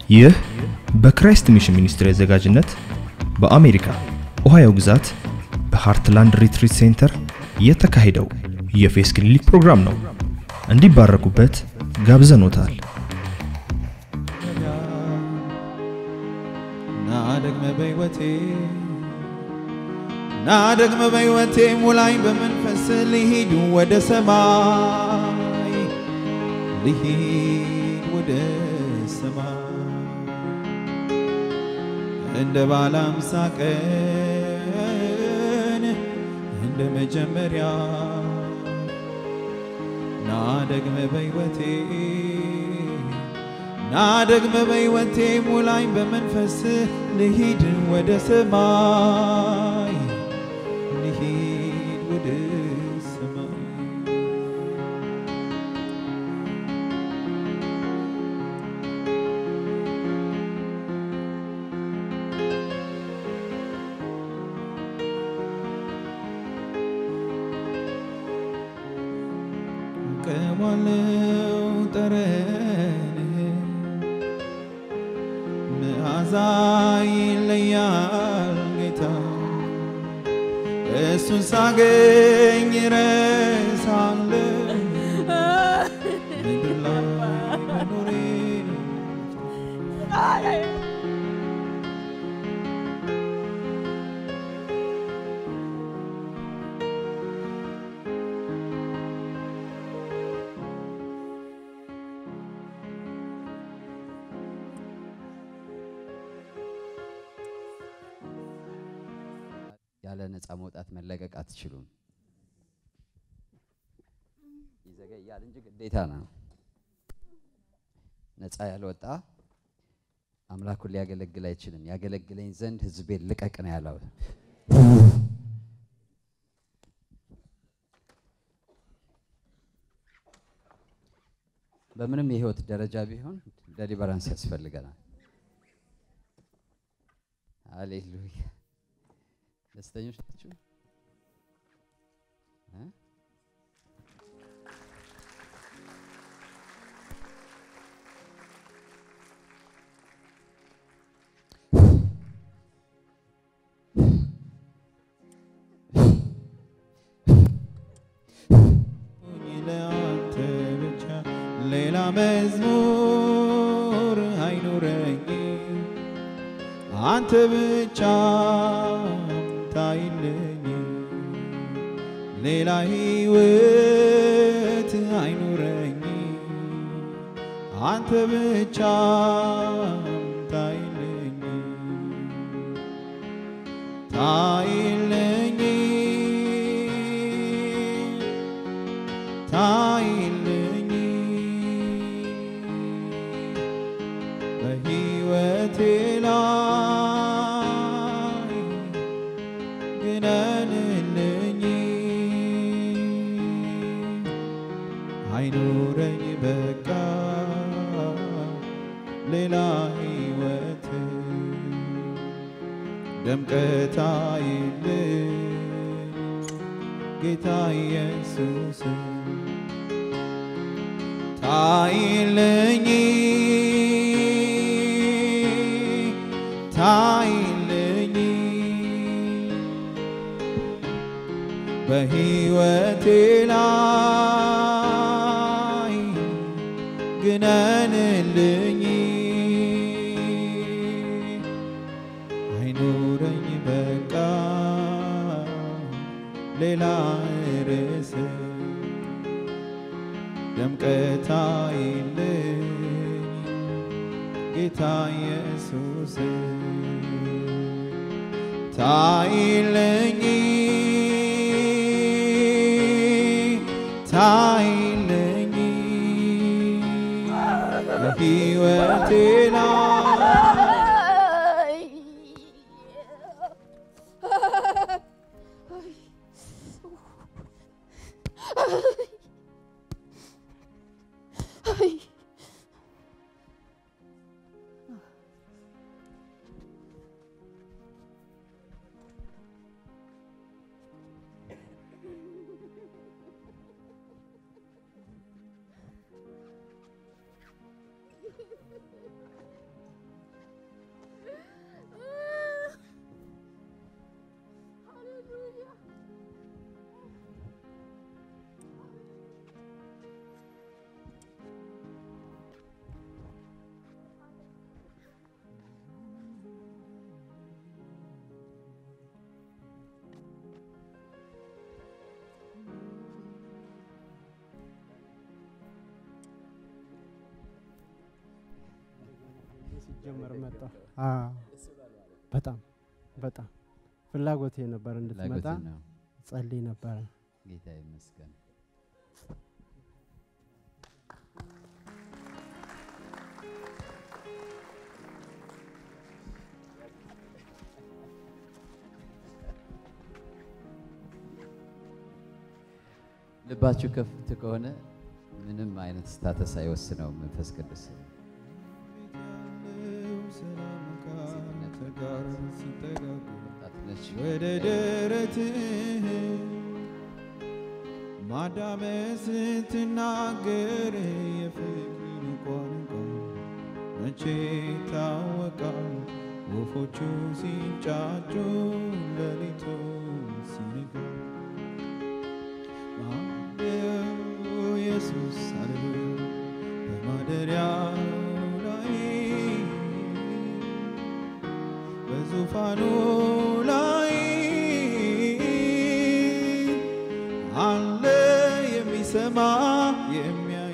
ይህ በክራይስት ሚሽን ሚኒስትሪ አዘጋጅነት በአሜሪካ ኦሃዮ ግዛት በሃርትላንድ ሪትሪት ሴንተር የተካሄደው የፌስ ክሊኒክ ፕሮግራም ነው። እንዲባረኩበት ጋብዘኖታል። ና ደግመ በሕይወቴ ና ደግመ በሕይወቴ ሙላኝ በመንፈስ ልሂድ ወደ ሰማይ ልሂድ ወደ ሰማይ እንደ ባለ አምሳ ቀን እንደ መጀመሪያ ና ደግመ በሕይወቴ ና ደግመ በሕይወቴ ሙላኝ በመንፈስ ልሂድ ወደ ሰማይ ልሂድ ወደ ሰማይ ቀዋለው ጠረንህ መዓዛ ይለያል ጌታ እሱን ሳገኝ ረሳለ ምድር ላይ መኖሬ ያለ ነፃ መውጣት መለቀቅ አትችሉም። ይዘገያል እንጂ ግዴታ ነው። ነፃ ያልወጣ አምላኩን ሊያገለግል አይችልም። ያገለግለኝ ዘንድ ሕዝቤን ልቀቅ ነው ያለው። በምንም የህይወት ደረጃ ቢሆን ደሊበራንስ ያስፈልገናል። ሃሌሉያ። ደስተኞች ናችሁ? እ? ለአንተ ብቻ ሌላ መዝሙር አይኑረኝ አንተ ብቻ ታይልኝ ሌላ ሕይወት አይኑረኝ አንተ ብቻ ታይልኝ ታይልኝ ታይልኝ በሕይወቴ ላይ ግነንልኝ አይኑረኝ በቃ ሌላ ሕይወት ደምቀት አይልኝ ጌታ ኢየሱስ ታይልኝ ታይልኝ በሕይወቴ ላይ ግነንልኝ አይኑረኝ በቃ ሌላ ርዕስ ደምቀት አይልኝ ጌታ ኢየሱስ ታይልኝ ታይልኝ በሕይወቴ ላይ ጀመር መጣ። አዎ፣ በጣም በጣም ፍላጎቴ ነበር እንድትመጣ ፍላጎት ነው። ጸልይ ነበረ። ጌታ ይመስገን። ልባችሁ ከፍት ከሆነ ምንም አይነት ስታተስ አይወስነውም መንፈስ ቅዱስ። ሰላም ካንተ ጋር ሲጠጋጉ ወጣትነች ወደ ደረትህ ማዳመጥ ስትናገር የፍቅርን ቋንቋ መቼ ይታወቃል? ወፎቹ ሲንጫጩ ሌሊቱ ሲነጋ ማደሪያው ኢየሱስ ሃሌሉያ በማደሪያው ላይ በዙፋኑ ላይ አለ የሚሰማ የሚያይ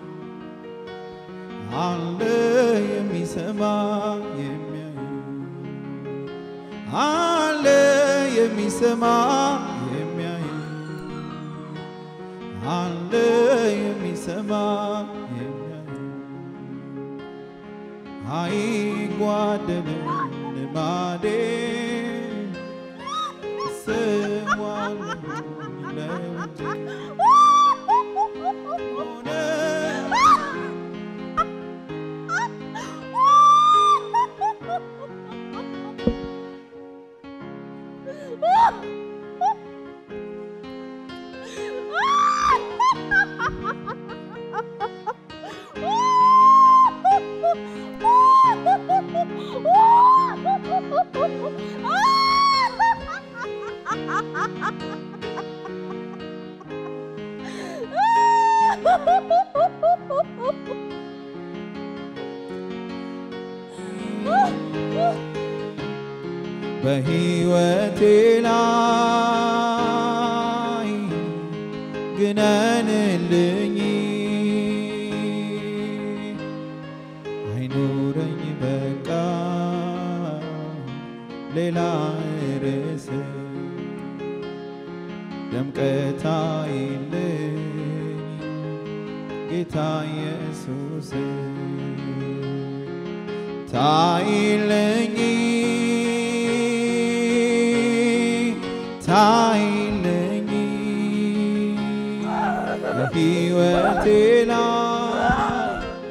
አለ የሚሰማ የሚያይ አለ የሚሰማ የሚያይ አለ የሚሰማ የሚያይ አይጓደልም ልማዴ እሰዋለሁ ለውዴ ሆነ በሕይወቴ ላይ ግነንልኝ አይኖረኝ በቃ ሌላ ርዕስ ደምቀት አይለኝ ጌታ ኢየሱስ ታይለኝ ታይለኝ በሕይወቴ ላይ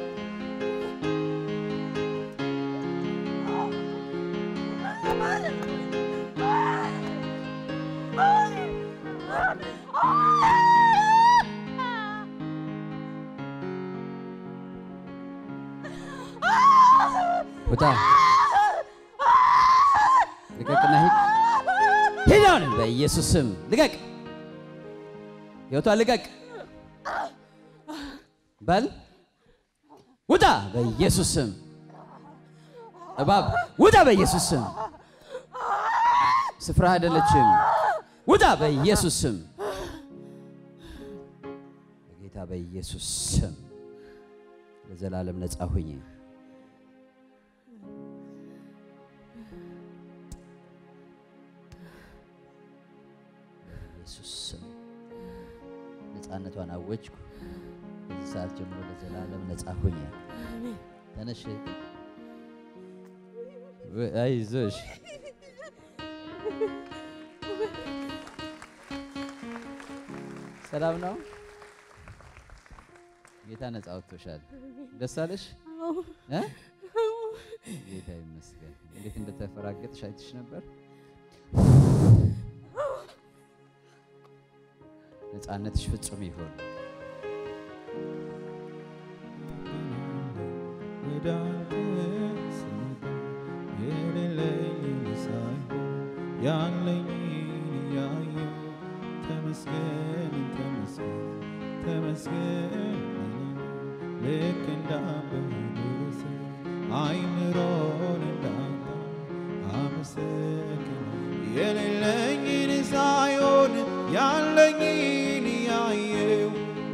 ውጣ፣ ልቀቅና ሂድ ሂድ! አሁን በኢየሱስ ስም ልቀቅ፣ ሕይወቷ ልቀቅ በል ውጣ፣ በኢየሱስ ስም እባብ ውጣ፣ በኢየሱስ ስም ስፍራ አይደለችም፣ ውጣ፣ በኢየሱስ ስም በጌታ በኢየሱስ ስም ለዘላለም ነጻ ሁኝ። በኢየሱስ ስም ነፃነቷን አወጅኩ። ከዚህ ሰዓት ጀምሮ ለዘላለም ነፃ ሁኝ። ተነሽ፣ ወ- አይዞሽ። ሰላም ነው። ጌታ ነፃ አውጥቶሻል። ደስ አለሽ? እ? ጌታ ይመስገን። እንዴት እንደተፈራገጥሽ አይትሽ ነበር። ነፃነትሽ ፍጹም ይሁን። ወደ አንተ ስመጣ የሌለኝን ሳይሆን ያለኝን እያየሁ ተመስገን ተመስገን ተመስገን ልክ እንዳበደረሰ አይምሮን እንዳጣ አመሰግን የሌለኝን ሳይሆን ያለኝን እያየሁ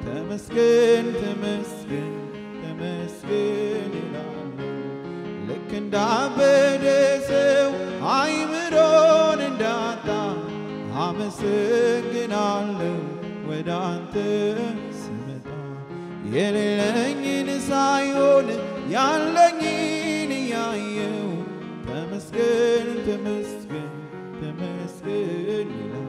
ተመስገን ተመስገን ተመስገን እላለሁ ልክ እንዳበደ ሰው አይምሮን እንዳጣ አመሰግናለሁ ወደ አንተ ስመጣ የሌለኝን ሳይሆን ያለኝን እያየው ተመስገን ተመስገን ተመስገን ይላል።